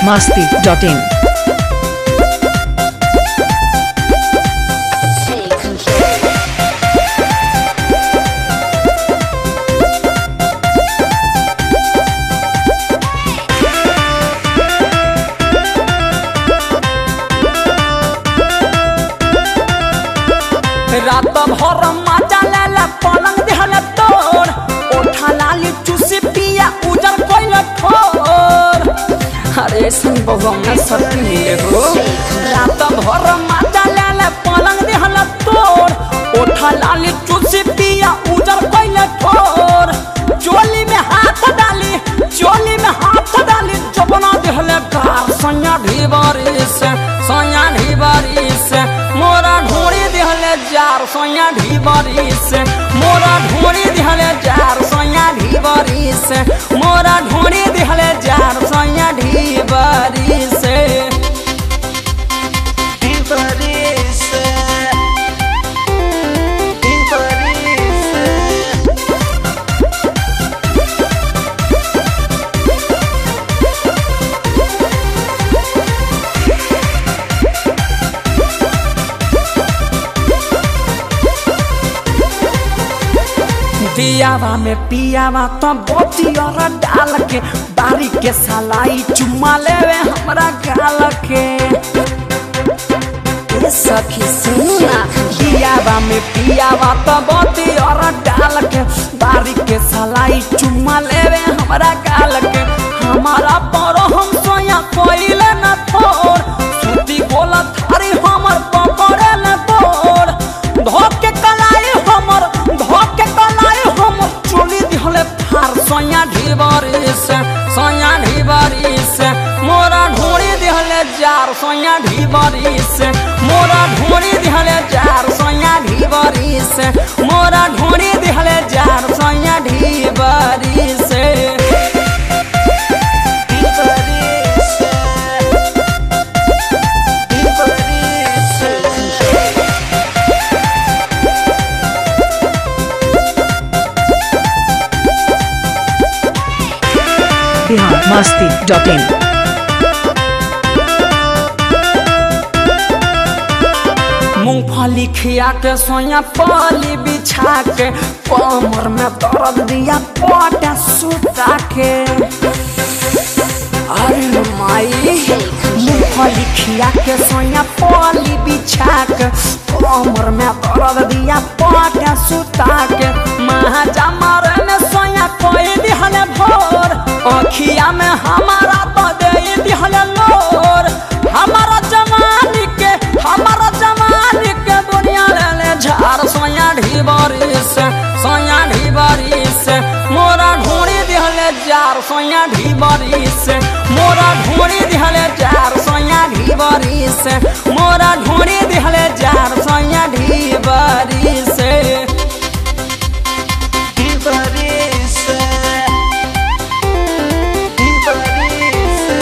biharmasti.in Take control. रात भर मजा लेला पलंग देहला तोर ओठा लाली चूसी पिया उजर कोइल ठोर अरे सन बहु में सती मिले हो रात भर मजा लेला पलंग देहला तोर ओठा लाली चूसी पिया उजर कोइल ठोर चोली में हाथ डाली चोली में हाथ डाली चपना देहले कार सैया ढीबारी से सैया ढीबारी से मोरा ढोड़ी देहले जार सैया ढीबारी से मोरा ढोड़ी देहले जार सैया ढीबारी से मोरा ढोड़ी देहले जार सैया ढीबारी से ढीबारी से ढीबारी से दियावा में पियावा तो बोतियर डाल के बारी के सलाई चुम्मा लेवे हमरा गाल के ए सखी सुनू ना दियावा में पियावा तो बोतियर डाल के बारी के सलाई चुम्मा लेवे हमरा गाल के हमारा पर हम सोया कोइले न थोर सूती गोला थारी हमर पकड़े न तोर धोके कलाई हमर धोके कलाई हमर चोली दिहले फार सोया ढीबारी से सोया ढीबारी से मोरा ढोड़ी दिहले जार सोया ढीबारी से मोरा ढोड़ी दिहले जार सोया ढीबारी से मोरा ढोड़ी दिहले जार सोया ढीबारी से ढीबारी से ढीबारी से biharmasti.in मूंगफली खिया के सोया पाली बिछा के कमर में दर्द दिया पटा सुता के अरे माई मूंगफली खिया के सोया पाली बिछा के कमर में दर्द दिया पटा सुता के महाजा मारे में सोया कोई दिहले भोर अखिया में हमारा तो दे दिहले लोर हमारा जवानी के हमारा जवानी के दुनिया ले ले झार सोया ढीबारी से सोया ढीबारी से मोरा ढूंढी दिहले जार सोया ढीबारी से मोरा ढूंढी दिहले जार सोया ढीबारी से मोरा ढूंढी दिहले जार सोया ढीबारी से ढीबारी से ढीबारी से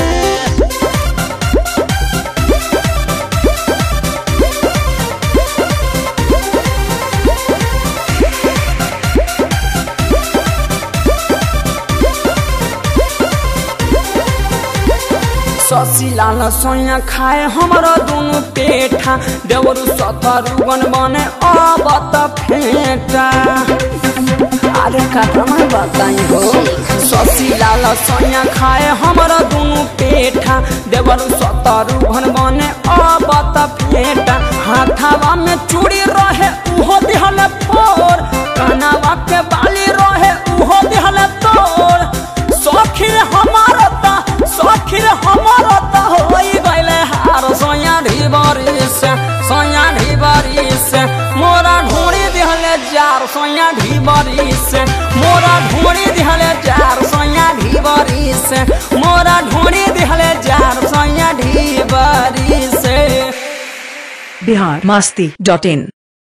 ससी लाल सोया खाए हमारा दोनों पेठा देवरु सतरुगन बने अब त फेटा अरे कदम बताई हो ससी लाल सोया खाए हमारा दोनों पेठा देवरु सतरुगन बने अब त फेटा हाथावा में चूड़ी रहे उहो दिहले फोर कानावा के बाली रहे उहो दिहले तोर सखीर हमारा ता सखीर हमारा ता होई गइले हार सोया ढीबारी से सोया ढीबारी से मोरा ढूंढी दिहले जार सोया ढीबारी से मोरा ढूंढी दिहले जार सोया ढीबारी से मोरा ढूंढी दिहले जार सोया ढीबारी से biharmasti.in